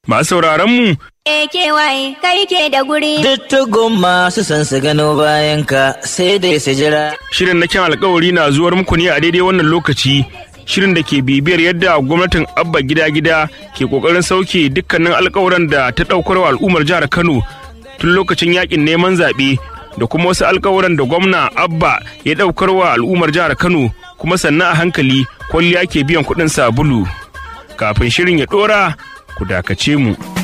Masu sauraron mu AKY kai ke da guri. Duttugun masu son su gano bayan ka sai dai su jira. shirin na kyan alkawari na zuwar muku ne a daidai wannan lokaci shirin da ke bibiyar yadda gwamnatin abba gida-gida ke kokarin sauke dukkanin alkawuran da ta daukar wa al'ummar jihar kano tun lokacin yakin neman zaɓe da kuma wasu alkawuran da gwamna abba ya daukar wa al'ummar jihar kano kuma sannan a hankali kwalliya ke biyan kuɗin sabulu kafin shirin ya ɗora ku dakace mu.